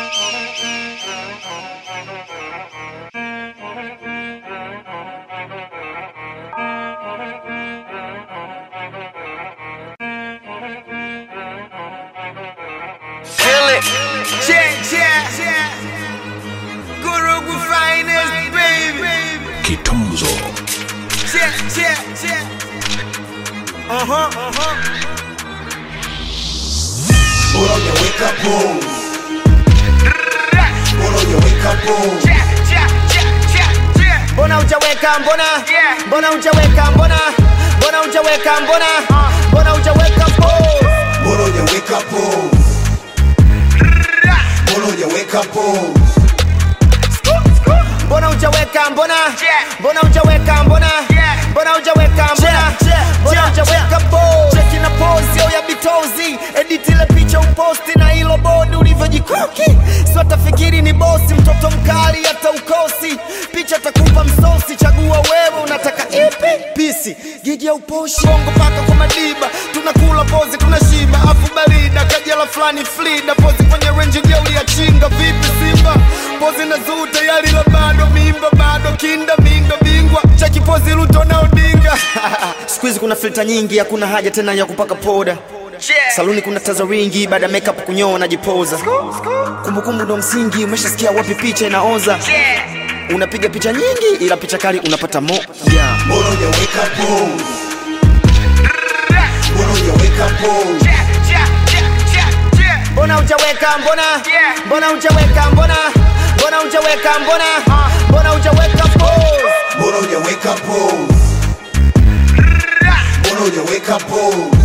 Kill it. Yeah, yeah, yeah. Gurugu finest, baby. Kitunzo Yeah, yeah, yeah. Uh huh, uh huh. Bora hujaweka pose. Bora hujaweka pose. Yeah, yeah, yeah, yeah, yeah. mbona hujaweka mbona Yeah. mbona hujaweka mbona mbona hujaweka mbona mbona hujaweka pose Bora hujaweka pose. Bora hujaweka pose. mbona hujaweka mbona Yeah. mbona hujaweka mbona Yeah. mbona hujaweka mbona mbona hujaweka pose cheki na pose yo ya bitozi edit ile picha uposti na hilo bodi ulivyojikoki sio tafikiri ni bosi mtoto mkali hata ukosi picha takupa msosi chagua wewe unataka ipi pisi gigi ya uposhi bongo paka kwa madiba tunakula pozi tunashiba afu barida kajala fulani flida pozi kwenye renji jeuli ya chinga vipi simba pozi na zuu tayari la bado mimba bado kinda minga bingwa cheki pozi luto na odinga siku hizi kuna filta nyingi hakuna haja tena ya kupaka poda Yeah. saluni kuna taza ringi baada ya makeup kunyoa najipoza kumbukumbu ndo msingi umeshasikia wapi picha inaoza Yeah. unapiga picha nyingi ila picha kali unapata mo yeah. Bora hujaweka pose. Bora hujaweka pose. Yeah, yeah, yeah, yeah, yeah. mbona hujaweka mbona Yeah. mbona hujaweka mbona mbona hujaweka mbona mbona hujaweka pose Bora hujaweka pose. Bora hujaweka pose.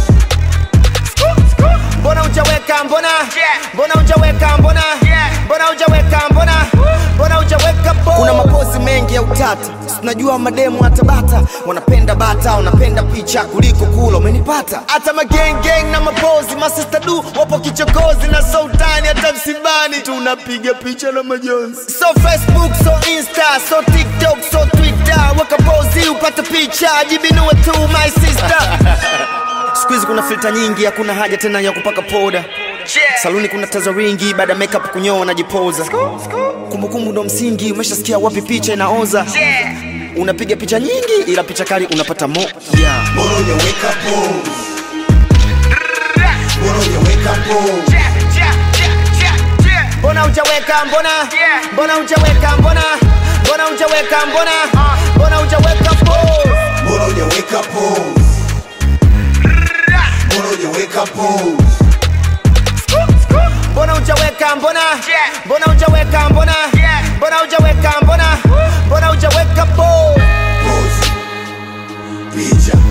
mbona hujaweka mbona Yeah. mbona hujaweka mbona Yeah. mbona hujaweka mbona mbona hujaweka pose kuna mapozi mengi ya utata tunajua mademu hata bata wanapenda bata wanapenda picha kuliko kula umenipata hata magengeng na mapozi masista du wapo kichokozi na sultani hata msibani tunapiga picha na majonzi so facebook so insta so tiktok so twitter weka pozi upate picha jibinue tu my sister siku hizi kuna filta nyingi hakuna haja tena ya kupaka poda Yeah. saluni kuna taza ringi baada ya makeup kunyoa najipoza kumbukumbu ndo msingi umeshasikia wapi picha inaoza Yeah. unapiga picha nyingi ila picha kali unapata mo yeah. Bora hujaweka pose. Bora hujaweka pose. Yeah, yeah, yeah, yeah, yeah. mbona hujaweka mbona Yeah. mbona hujaweka mbona mbona hujaweka mbona mbona hujaweka pose Bora hujaweka pose. Bora hujaweka pose. mbona hujaweka mbona Yeah. mbona hujaweka mbona Yeah. mbona hujaweka mbona mbona hujaweka pose Pose. Picha.